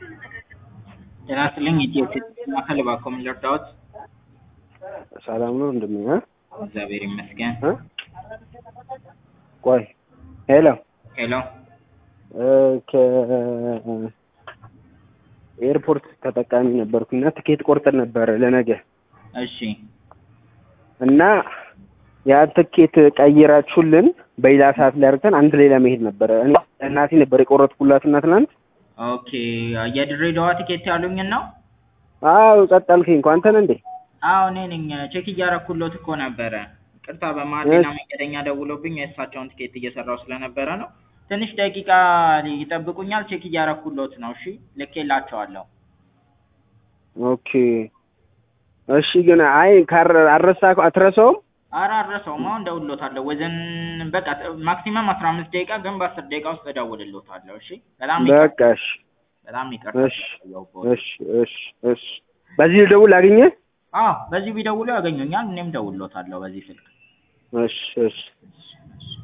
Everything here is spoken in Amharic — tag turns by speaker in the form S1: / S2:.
S1: ጤና ይስጥልኝ ኢትዮ ማዕከል እባክዎ ምን ልርዳዎት?
S2: ሰላም ነው እንደምን እ
S1: እግዚአብሔር ይመስገን።
S2: እ ቆይ ሄሎ
S1: ሄሎ
S2: እ ከኤርፖርት ተጠቃሚ ነበርኩና ትኬት ቆርጠን ነበረ ለነገ
S1: እሺ
S2: እና ያ ትኬት ቀይራችሁልን በሌላ ሰዓት ላይ አድርገን አንድ ላይ ለመሄድ ነበረ። እኔ እናቴ ነበር የቆረጥኩላት እና ትናንት
S1: ኦኬ የድሬዳዋ ቲኬት ያሉኝን ነው?
S2: አዎ ጸጥ አልከኝ እኮ አንተ ነህ እንዴ?
S1: አዎ እኔ ነኝ። ቼክ እያረኩሎት እኮ ነበረ። ቅርታ በመሀል ሌላ መንገደኛ ደውሎብኝ የእሳቸውን ቲኬት እየሰራው ስለነበረ ነው። ትንሽ ደቂቃ ይጠብቁኛል። ቼክ እያረኩሎት ነው። እሺ ልኬላቸዋለሁ።
S2: ኦኬ እሺ። ግን አይ ካር አረሳ አትረሳውም?
S1: ኧረ አልረሳውም። አሁን እደውልሎታለሁ። ወዘን በቃ ማክሲመም አስራ አምስት ደቂቃ ግን በአስር ደቂቃ ውስጥ እደውልሎታለሁ። እሺ በጣም
S2: በቃ እሺ
S1: በጣም ይቅርታ።
S2: እሺ እሺ እሺ እሺ። በዚህ ልደውል አገኘህ?
S1: አዎ በዚህ ቢደውሉ ያገኙኛል። እኔም እደውልሎታለሁ በዚህ ስልክ።
S2: እሺ እሺ